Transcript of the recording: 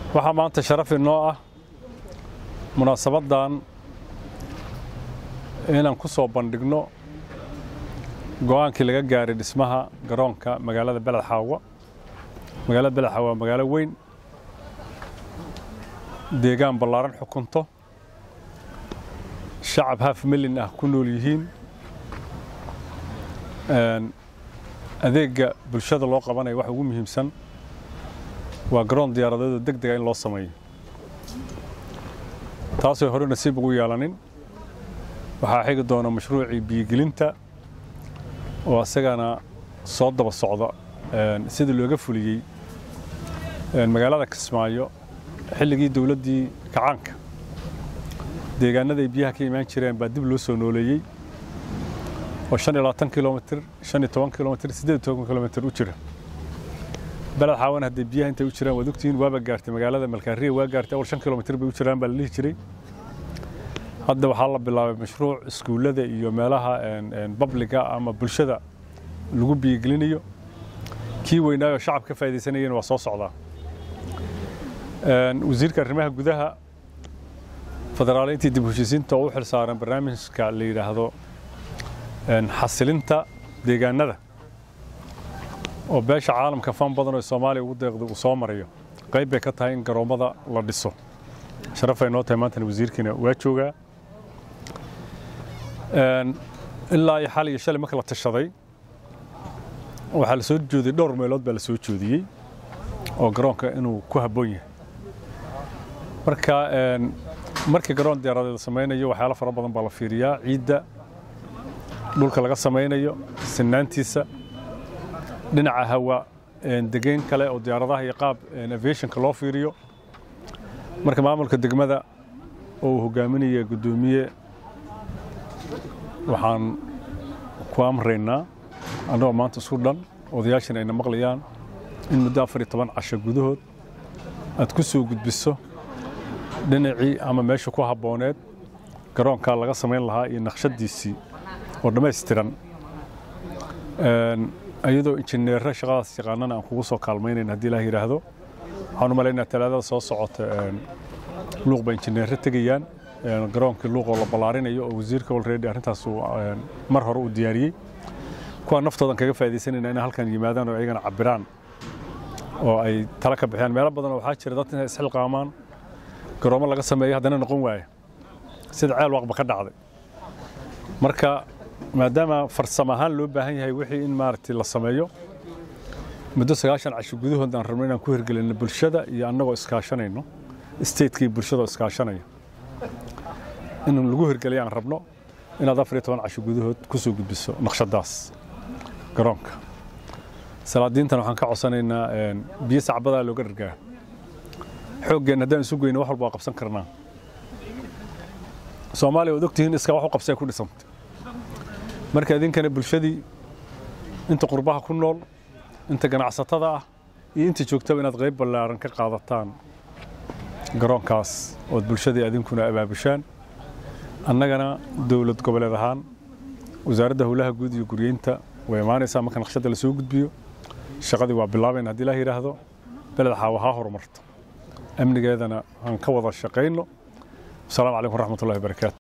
waxaa maanta sharaf inoo ah munaasabaddan inaan ku soo bandhigno go'aankii laga gaaray dhismaha garoonka magaalada beled xaawa magaalada beled xaawa waa magaalo weyn deegaan ballaaran xukunto shacab haaf milyan ah ku nool yihiin adeegga bulshada loo qabanayo waxa ugu muhiimsan waa garoon diyaaradeedo deg dega in loo sameeyo taasoo hore nasiib ugu yeelanin waxaa xigi doona mashruucii biyogelinta oo isagana soo daba socda sidii looga fuliyey magaalada kismaayo xilligii dowladdii kacaanka deegaanada ay biyaha ka imaan jireen baa dib loo soo nooleeyey oo shan iyo labaatan kilomitr shan iyo toban kilomitr siddeed iyo toban kilomitr u jira beled xaawan haddii biyaha intay u jiraan waad ogtihiin waaba gaartay magaalada malkaariya waa gaartay awal shan kilomitr bay u jiraan baa la dhihi jiray hadda waxaa la bilaabay mashruuc iskuullada iyo meelaha babliga ama bulshada lagu biyogelinayo kii weynaayoo shacab ka faaidaysanayeen waa soo socdaa wasiirka arrimaha gudaha federaaleyntii dib heshiisiinta oo u xil saaran barnaamijka la yidhaahdo xasilinta deegaanada oo beesha caalamka fan badan oo soomaaliya ugu deeqda uu soo marayo qayb bay ka tahay in garoommada la dhiso sharafay noo tahay maantana wasiirkiina waa joogaa ilaa iyo xal iyo shalay marka la tashaday waxaa la soo joodiyey dhowr meelood baa la soo joodiyey oo garoonka inuu ku habboon yahay marka markii garoon diyaaradeed la samaynayo waxyaalo fara badan baa la fiiriyaa ciidda dhulka laga samaynayo sinaantiisa dhinaca hawa degeyn kale oo diyaaradaha iyo qaab aviationka loo fiiriyo marka maamulka degmada oo uu hogaaminaya guddoomiye waxaan ku amraynaa annagoo maanta isku dhan odayaashan ayna maqlayaan in muddo afar iyo toban casho gudahood aad ku soo gudbiso dhinacii ama meesha ku habbooneed garoonkaa laga samayn lahaa iyo naqshadiisii oo dhammaystiran iyadoo injineerra shaqadaas yaqaanana aan kugu soo kaalmaynayn haddii ilaah yidhaahdo waxaan u malaynaa talaadada soo socota luuq ba injineerra tegayaan garoonkii luuqoo la ballaarinayo oo wasiirka olredy arrintaas mar hore uu diyaariyey kuwaa naftoodan kaga faaidaysanayna inay halkan yimaadaan oo ayagana cabiraan oo ay tala ka bixiyaan meelo badan oo waxaa jira dad inay isxilqaamaan garoommo laga sameeyo haddana noqon waaya sida ceel waaqba ka dhacday marka maadaama farsamo ahaan loo baahan yahay wixii in maaragtay la sameeyo muddo sagaashan casho gudahood aan rabno inaan ku hirgelinno bulshada iyo annagoo iskaashanayno stateka iyo bulshada oo iskaashanaya in lagu hirgeliyo aan rabno inaad afar iyo toban casho gudahood ku soo gudbiso naqshadaas garoonka salaadiintan waxaan ka codsanaynaa biyo sacbadaa looga dhargaa xooggeen haddaan isu goyno wax walba waa qabsan karnaa soomaaliya waad ogtihiin iskaa wax u qabsee ku dhisantay marka idinkana bulshadii inta qurbaha ku nool inta ganacsatada ah iyo inta joogtaba inaad qayb ballaaran ka qaadataan garoonkaas ood bulshadii idinkuna abaabushaan annagana dowlad goboleed ahaan wasaaradda howlaha guud iyo guryeynta way imaanaysaa marka naqshadda la soo gudbiyo shaqadii waa bilaabayna haddii ilaah yidhaahdo beled xaawa haa horumarto amnigeedana aan ka wada shaqayno asalaamu calaykum waraxmatullahi wabarakaatu